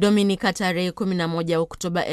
Dominika tarehe 11 Oktoba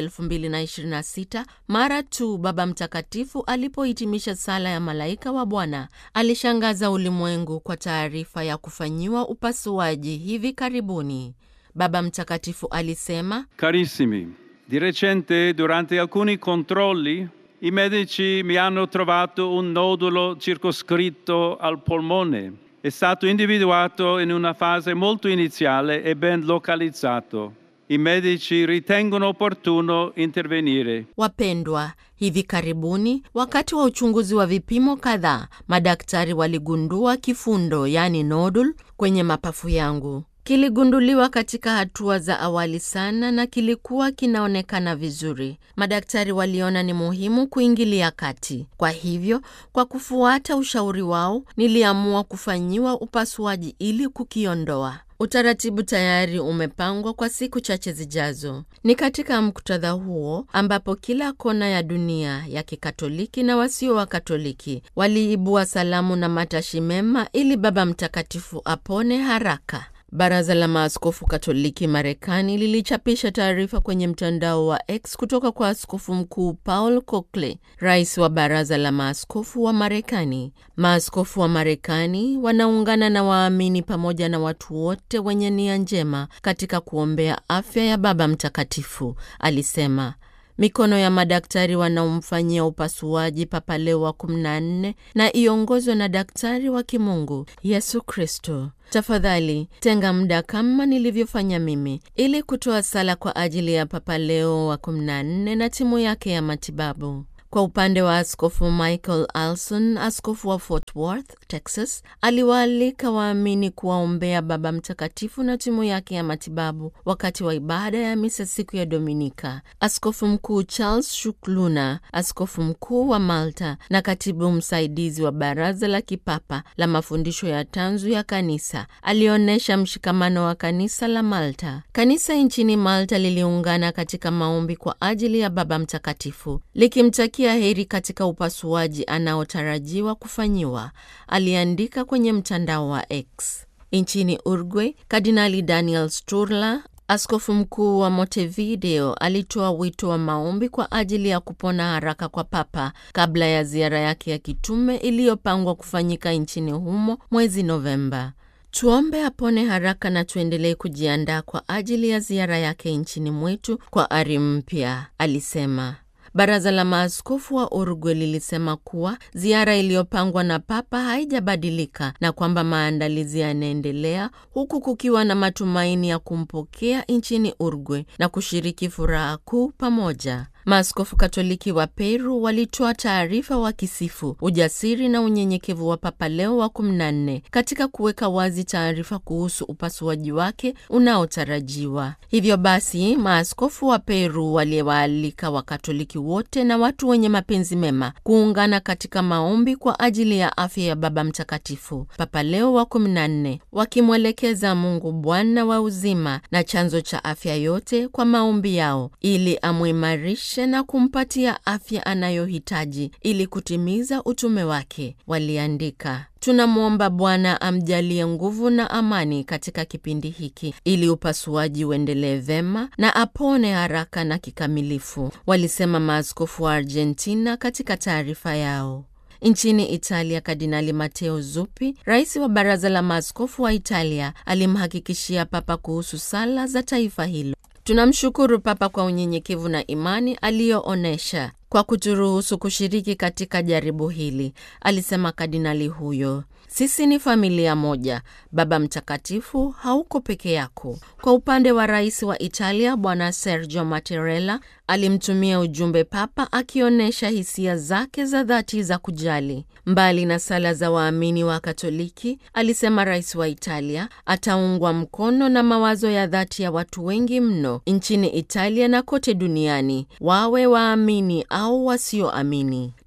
2026, mara tu Baba Mtakatifu alipohitimisha sala ya malaika wa Bwana, alishangaza ulimwengu kwa taarifa ya kufanyiwa upasuaji hivi karibuni. Baba Mtakatifu alisema, Carissimi, di recente durante alcuni controlli i medici mi hanno trovato un nodulo circoscritto al polmone. È stato individuato in una fase molto iniziale e ben localizzato. I medici ritengono opportuno intervenire. Wapendwa, hivi karibuni wakati wa uchunguzi wa vipimo kadhaa, madaktari waligundua kifundo, yaani nodul, kwenye mapafu yangu. Kiligunduliwa katika hatua za awali sana na kilikuwa kinaonekana vizuri. Madaktari waliona ni muhimu kuingilia kati. Kwa hivyo, kwa kufuata ushauri wao, niliamua kufanyiwa upasuaji ili kukiondoa. Utaratibu tayari umepangwa kwa siku chache zijazo. Ni katika muktadha huo ambapo kila kona ya dunia ya Kikatoliki na wasio wa Katoliki waliibua salamu na matashi mema ili Baba Mtakatifu apone haraka. Baraza la Maaskofu Katoliki Marekani lilichapisha taarifa kwenye mtandao wa X kutoka kwa Askofu Mkuu Paul Cokley, rais wa Baraza la Maaskofu wa Marekani. Maaskofu wa Marekani wanaungana na waamini pamoja na watu wote wenye nia njema katika kuombea afya ya Baba Mtakatifu, alisema. Mikono ya madaktari wanaomfanyia upasuaji Papa Leo wa 14 na iongozwe na daktari wa kimungu Yesu Kristo. Tafadhali tenga muda kama nilivyofanya mimi ili kutoa sala kwa ajili ya Papa Leo wa 14 na timu yake ya matibabu. Kwa upande wa Askofu Michael Alson, askofu wa Fort Worth, Texas, aliwaalika waamini kuwaombea Baba Mtakatifu na timu yake ya matibabu wakati wa ibada ya misa siku ya Dominika. Askofu Mkuu Charles Shukluna, askofu mkuu wa Malta na katibu msaidizi wa Baraza la Kipapa la Mafundisho ya Tanzu ya Kanisa, alionyesha mshikamano wa kanisa la Malta. Kanisa nchini Malta liliungana katika maombi kwa ajili ya Baba Mtakatifu likimtakia heri katika upasuaji anaotarajiwa kufanyiwa, aliandika kwenye mtandao wa X. Nchini Uruguay, Kardinali Daniel Sturla, askofu mkuu wa Montevideo, alitoa wito wa maombi kwa ajili ya kupona haraka kwa Papa kabla ya ziara yake ya kitume iliyopangwa kufanyika nchini humo mwezi Novemba. Tuombe apone haraka na tuendelee kujiandaa kwa ajili ya ziara yake nchini mwetu kwa ari mpya, alisema. Baraza la maaskofu wa Uruguay lilisema kuwa ziara iliyopangwa na Papa haijabadilika na kwamba maandalizi yanaendelea huku kukiwa na matumaini ya kumpokea nchini Uruguay na kushiriki furaha kuu pamoja. Maaskofu Katoliki wa Peru walitoa taarifa wakisifu ujasiri na unyenyekevu wa Papa Leo wa 14 katika kuweka wazi taarifa kuhusu upasuaji wake unaotarajiwa. Hivyo basi, maaskofu wa Peru waliwaalika Wakatoliki wote na watu wenye mapenzi mema kuungana katika maombi kwa ajili ya afya ya Baba Mtakatifu Papa Leo wa 14, wakimwelekeza Mungu Bwana wa uzima na chanzo cha afya yote kwa maombi yao ili amwimarishe na kumpatia afya anayohitaji ili kutimiza utume wake. Waliandika, tunamwomba Bwana amjalie nguvu na amani katika kipindi hiki ili upasuaji uendelee vema na apone haraka na kikamilifu, walisema maaskofu wa Argentina katika taarifa yao. Nchini Italia, Kardinali Matteo Zuppi, rais wa baraza la maaskofu wa Italia, alimhakikishia Papa kuhusu sala za taifa hilo. Tunamshukuru Papa kwa unyenyekevu na imani aliyoonyesha kwa kuturuhusu kushiriki katika jaribu hili, alisema kardinali huyo. Sisi ni familia moja. Baba Mtakatifu, hauko peke yako. Kwa upande wa rais wa Italia, Bwana Sergio Mattarella alimtumia ujumbe Papa akionyesha hisia zake za dhati za kujali. Mbali na sala za waamini wa Katoliki, alisema rais wa Italia ataungwa mkono na mawazo ya dhati ya watu wengi mno nchini Italia na kote duniani, wawe waamini au wasioamini.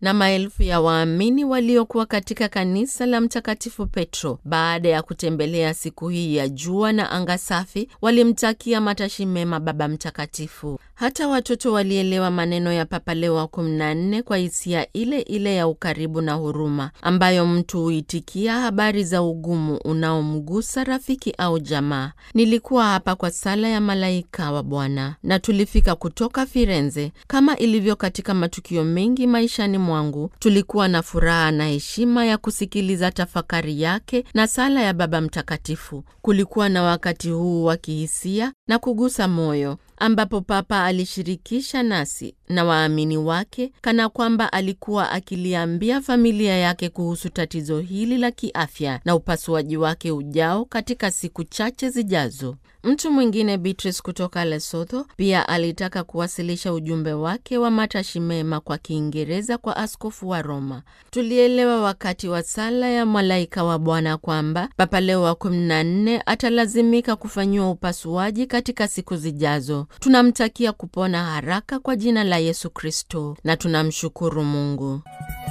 na maelfu ya waamini waliokuwa katika kanisa la Mtakatifu Petro baada ya kutembelea siku hii ya jua na anga safi, walimtakia matashi mema Baba Mtakatifu. Hata watoto walielewa maneno ya Papa Leo wa 14 kwa hisia ile ile ya ukaribu na huruma ambayo mtu huitikia habari za ugumu unaomgusa rafiki au jamaa. Nilikuwa hapa kwa sala ya malaika wa Bwana na tulifika kutoka Firenze. Kama ilivyo katika matukio mengi maishani mwangu, tulikuwa na furaha na heshima ya kusikiliza tafakari yake na sala ya Baba Mtakatifu. Kulikuwa na wakati huu wa kihisia na kugusa moyo ambapo Papa alishirikisha nasi na waamini wake kana kwamba alikuwa akiliambia familia yake kuhusu tatizo hili la kiafya na upasuaji wake ujao katika siku chache zijazo. Mtu mwingine Beatrice kutoka Lesotho pia alitaka kuwasilisha ujumbe wake wa matashi mema kwa Kiingereza kwa askofu wa Roma. Tulielewa wakati wa sala ya malaika wa Bwana kwamba Papa Leo wa 14 atalazimika kufanyiwa upasuaji katika siku zijazo. Tunamtakia kupona haraka kwa jina la Yesu Kristo na tunamshukuru Mungu.